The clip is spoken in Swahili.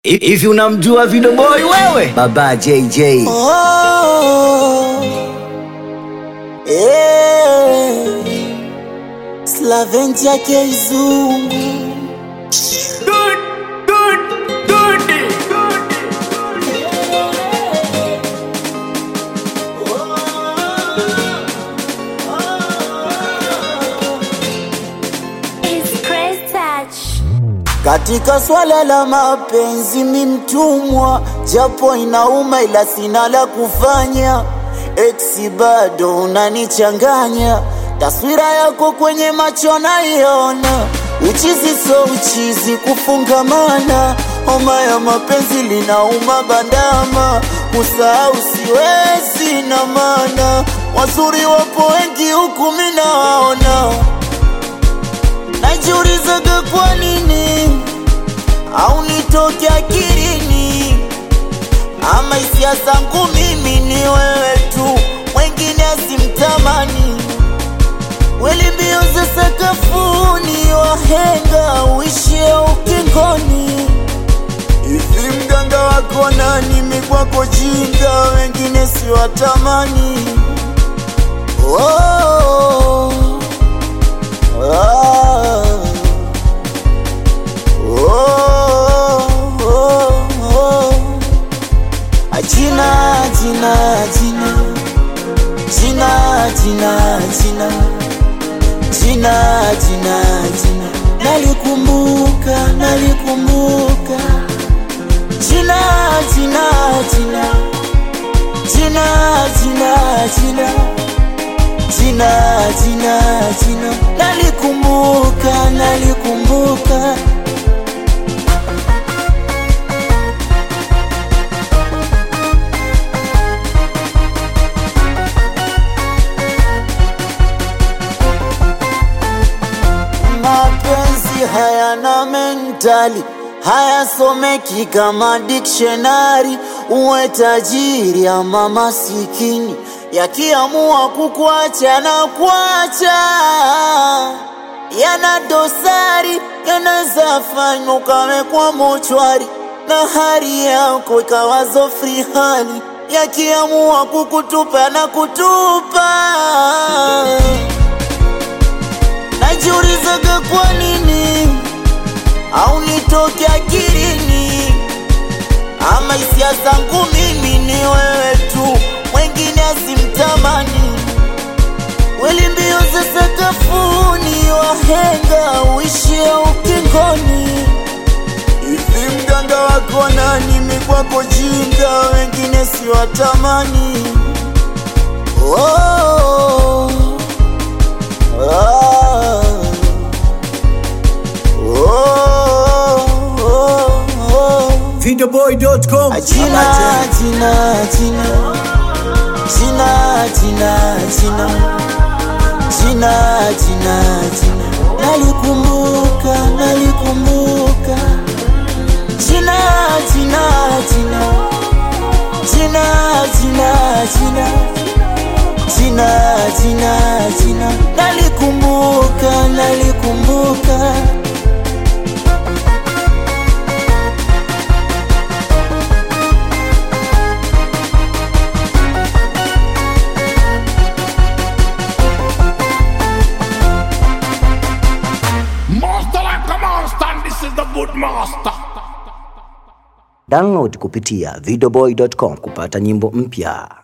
Hivi unamjua Video Boy wewe? Baba JJ. Oh, eh, Slaventia Keizungu It's Chris Touch. katika swala la mapenzi, mi mtumwa, japo inauma, ila sina la kufanya. Eksi bado unanichanganya, taswira yako kwenye macho naiona, uchizi so uchizi, kufungamana, homa ya mapenzi linauma bandama, kusahau siwezi na maana, wazuri wapo wengi huku mi nawaona najiulizaga kwa nini au nitoke akilini, ama hisia zangu mimi ni wewe tu, mwengine asimtamani. Weli mbio za sakafuni, wahenga uishie ukingoni. Hivi mganga wako nani? Mi kwako jinga, wengine siwatamani. oh. Ah. Oh, oh, oh. Ajina, jina, jina. Jina, jina, jina. Jina, jina, jina. Nalikumbuka, nalikumbuka. Jina, jina, jina. Jina, jina, jina jina jina jina nalikumbuka nalikumbuka mapenzi hayana mentali hayasomeki kama dictionary uwe tajiri ama masikini yakiamua kukuacha na kuacha yana dosari yanaweza fanywa ukawekwa mochwari na hali yako ikawazo free hali yakiamua kukutupa na kutupa najiulizaga kwa nini au nitoke akilini ama hisia zangu mimi ni wewe tu mwengine asimtamani weli mbio za sakafuni wahenga uishie ukingoni hivi mganga wako nani mi kwako jinga wengine siwatamani oh. Ah. Oh, oh, oh. Videoboy.com. Jina, jina, jina. Jina, jina, jina. Jina, jina, jina. Nalikumbuka, nalikumbuka. Jina, jina, jina. Jina, jina, jina. Jina, jina, jina. Nalikumbuka, nalikumbuka. Master like a monster, and this is the good master. Download kupitia videoboy.com kupata nyimbo mpya.